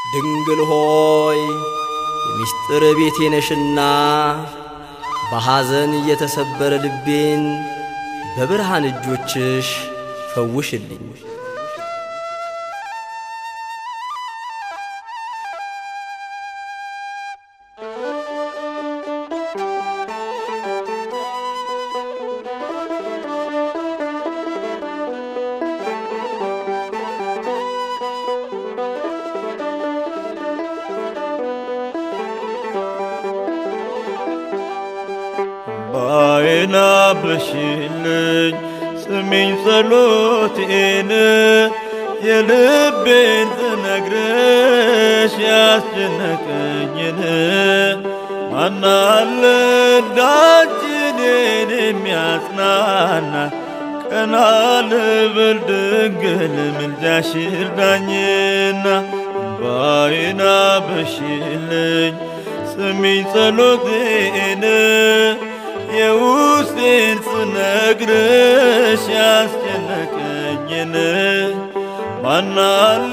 ድንግል ሆይ የምስጢር ቤቴ ነሽና በሐዘን የተሰበረ ልቤን በብርሃን እጆችሽ ፈውሽልኝ። ባይና በሽልኝ ስሚኝ ጸሎቴን የልቤን ትነግረሽ ያስጨነቀኝን ማናለ ዳጅኔን የሚያጽናና ቀና ልበል ድንግል ምልጃሽ እርዳኝና ባይና በሽልኝ ስሚኝ ጸሎቴን የውስጤን ስነግርሽ ያስጨነቀኝን ማናለ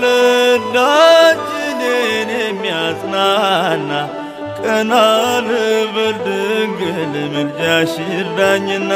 ዳጅኔን የሚያጽናና ቀና ልበል ድንግል ምልጃሽ እርዳኝና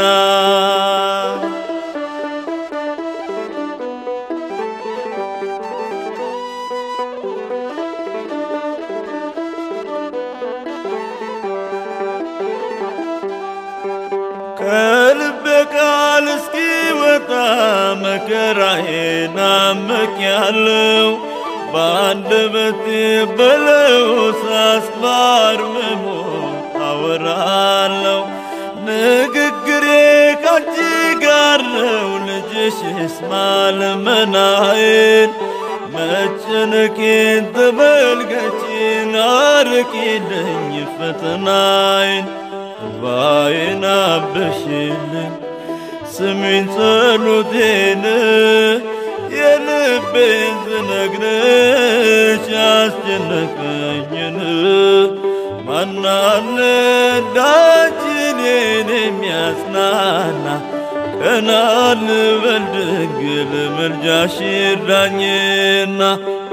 ከልቤ ቃል እስኪወጣ መከራዬን አምቄያለሁ። በአንደበቴ በለው ሳስባርምሞ አወራለሁ። ንግግሬ ካንቺ ጋር ነው፣ ልጅሽ ይስማ ልመናዬን። መጨነቄን ተመልከቺን፣ አርቂልኝ ፈተናዬን። እንባዬን አበሽልኝ ስሚኝ ጸሎቴን የልቤን ስነግርሽ ያስጨነቀኝን ማናለ ዳጅኔን የሚያጽናና ቀና ልበል ድንግል ምልጃሽ ይርዳኝና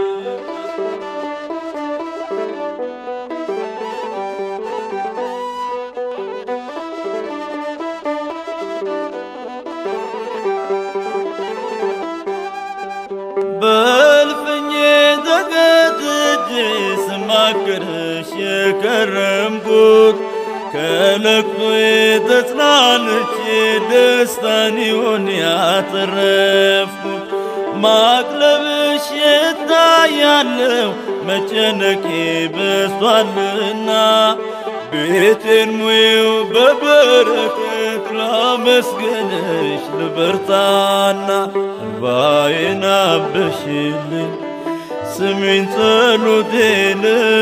በልፍኜ ተገትቼ ስማክርሽ የከረምኩት ከለቅሶዬ ተጽናንቼ ደስታን ይሆን ያተረፍኩት ማቅለብሽ የታያለው መጨነቄ በስቷልና ቤቴን ሙዬው በበረከት ላመስገንሽ ልበርታና እንባዬን አበሽልኝ ስሚኝ ጸሎቴን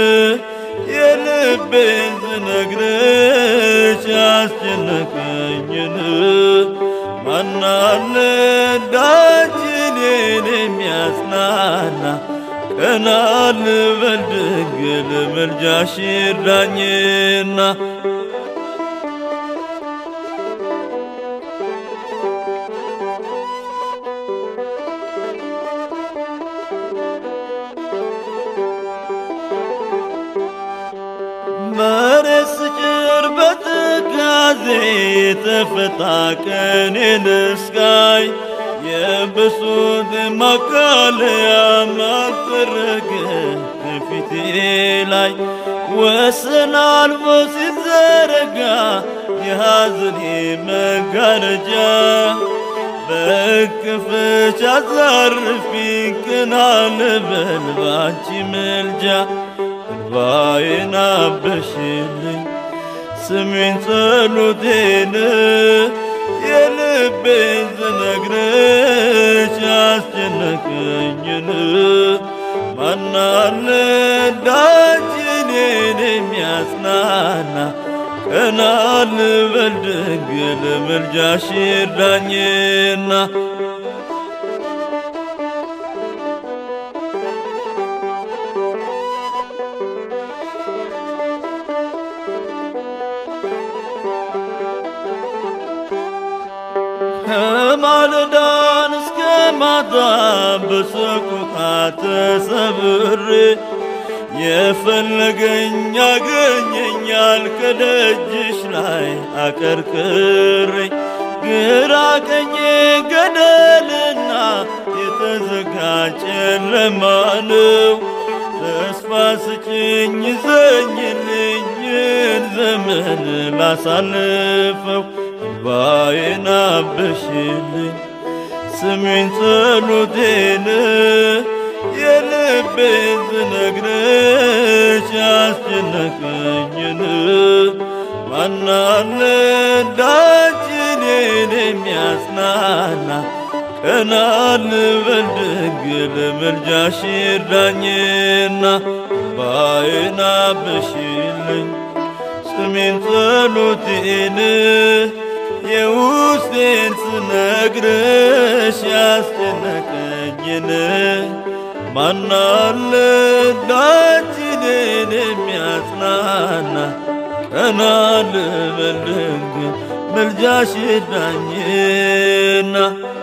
የልቤን ስነግርሽ ያስጨነቀኝን ማናለ ዳጅኔን የሚያጽናና ቀና ልበል ድንግል ምልጃሽ ይርዳኝና መሬት ስጭር በትካዜ የተፈታ ቀኔን እስካይ የብሱት ማቃለያ ማጠረገ ከፊቴ ላይ ወሰን አልፎ ሲዘረጋ የሐዘኔ መጋረጃ በክፍች አዛርፊኝ ቅና ልበል ባንቺ ምልጃ እንባዬን አበሽልኝ ስሚኝ ጸሎቴን የልቤን ስነግርሽ ያስጨነቀኝን ማናለ ዳጅኔን የሚያጽናና ቀና ልበል ድንግል ምልጃሽ ይርዳኝና ከማለዳን እስከ ማታ በሰቆቃ ተሰብሬ የፈለገኝ ያገኘኛል ከደጅሽ ላይ አቀርቅሬ ግራ ቀኜ ገደልና የተዘጋ ጨለማ ነው። ተስፋ ስጭኝ ዘኝልኝን ዘመን ላሳልፈው እንባዬን አብሽልኝ ስሚኝ ጸሎቴን የልቤን ስነግርሽ ያስጨነቀኝን ማናለ እንዳንቺ እኔን የሚያጽናና ቀና ልበል ድንግል ምልጃሽ ይርዳኝና እንባዬን አብሽልኝ ስሜን ጸሎቴን የውስጤን ስነግርሽ ያስጨነቀኝን ማናለ እንዳንቺ እኔን የሚያጽናና ቀና ልበል ድንግል ምልጃሽ ይርዳኝና